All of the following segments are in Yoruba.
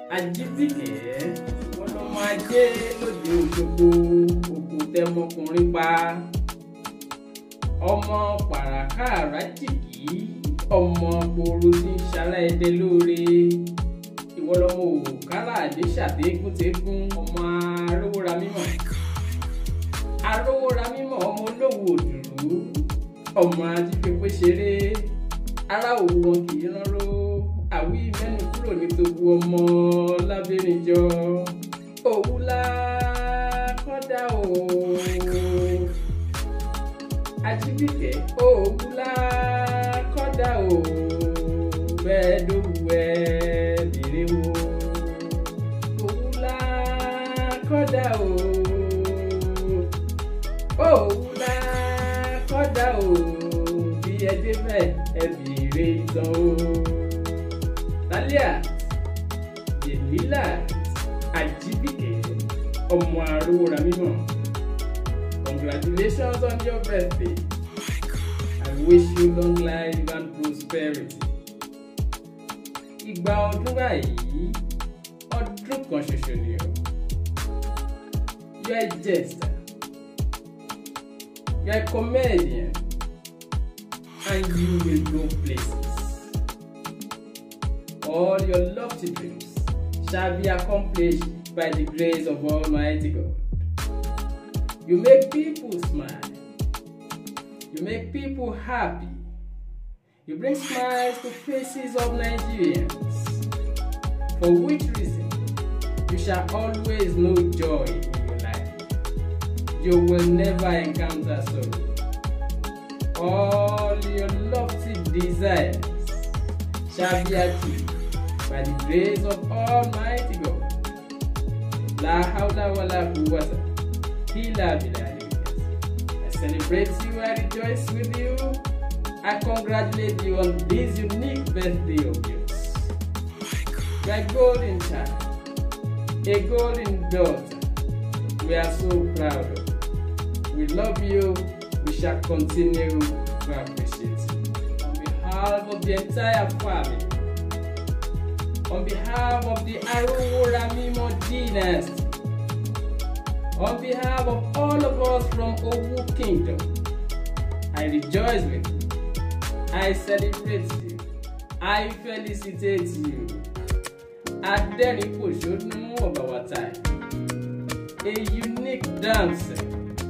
ajíbìkẹ́ wọn lọ máa jẹ́ lóde òṣogbo ògùn tẹmọkùnrin pa ọmọ pàràkàrà jìgì ọmọ gbòòrò tí ń ṣara ẹdẹ lóore ìwọ lọmọ òkàrà àdéṣàdégúntégún ọmọ arówóra mímọ́ arówóra mímọ́ ọmọ olówó òdùrú ọmọ ajífẹ́pẹ́ ṣeré ará òwú wọn kì í ránró àwí mẹ́nu kúrò ní gbogbo ọmọ lábẹ́rìnjọ òwúlá kọ́dá o ajíbìkẹ́ òwúlá kọ́dá o bẹ́ẹ̀ dòwú ẹ̀ lèrè wo òwúlá kọ́dá o òwúlá kọ́dá o bí ẹ débẹ̀ ẹ bèrè ìtàn o. Talia Delila Ajibike ọmọ arówóra mímọ́ congratulations on your birthday I wish you long life and prosperity. Ìgbà ọdún báyìí ọdún kan ṣoṣo ni o. You are a jester. You are a comedian. And you will go places. all your lofty dreams shall be accomplished by the grace of Almighty God. You make people smile. You make people happy. You bring smiles to faces of Nigerians. For which reason, you shall always know joy in your life. You will never encounter sorrow. All your lofty desires shall be achieved by the grace of Almighty God. La hawla wa la quwwata illa billah. I celebrate you, I rejoice with you. I congratulate you on this unique birthday of yours. You are a golden child, a golden daughter. We are so proud of you. We love you. We shall continue to appreciate you. On behalf of the entire family, on behalf of the Arowora Mimo dynasty, on behalf of all of us from Owu Kingdom, I rejoice with you. I celebrate you. I felicitate you. Adẹ́rìnpòṣónú of our time, a unique dancer,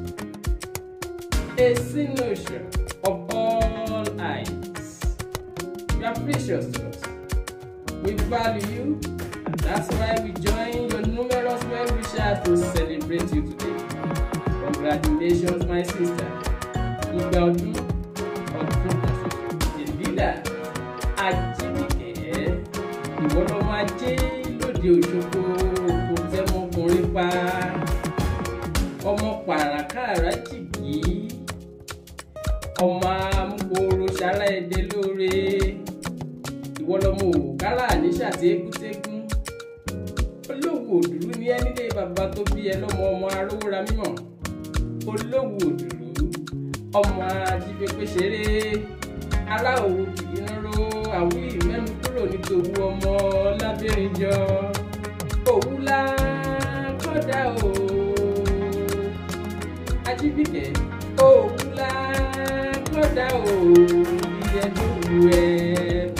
a cynosure of all eyes. You are precious to us. We value you, and that's why we join your numerous well wishers to celebrate you today. Congratulations, my sister. Ìgbà ọdún ọdún kan ṣoṣo. Delila Ajíbìkẹ́ ìwọ lọ máa jẹ́ lóde Òṣogbo kò tẹ́mọkùnrin pa. Ọmọ pàràkàrà jìgì. Ọmọ amúgbòòrò ṣàlá ẹ̀dẹ̀ lóore ìwọ lọmọ òkàlà níṣà tí égúntégún olówó òdùrú ní ẹni lé bàbá tó bí ẹ lọmọ ọmọ arówóra mímọ́ olówó òdùrú ọmọ ajífẹpẹ ṣeré ará òwò kìí nró àwí mẹ́nu kúrò ní tòwú ọmọ lábẹ́rìnjọ òwúlá kọ́dà o ajíbìkẹ́ òwúlá kọ́dà o ìyẹn tó wù ẹ́.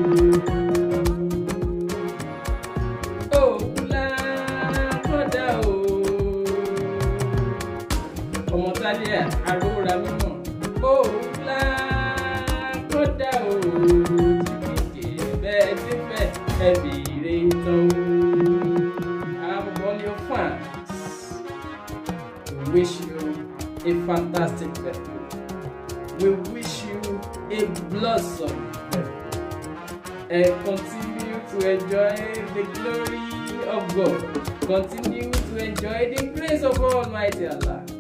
ọmọ Talia arówóra mímọ́ òwúlá kódà o jìbìkì bẹ́ẹ̀ ti fẹ́ ẹ bèrè tán o. I'm on your fans. We wish you a fantastic birthday. We wish you a blossom birthday. And continue to enjoy the glory of God. Continue to enjoy the grace of Almighty Allah.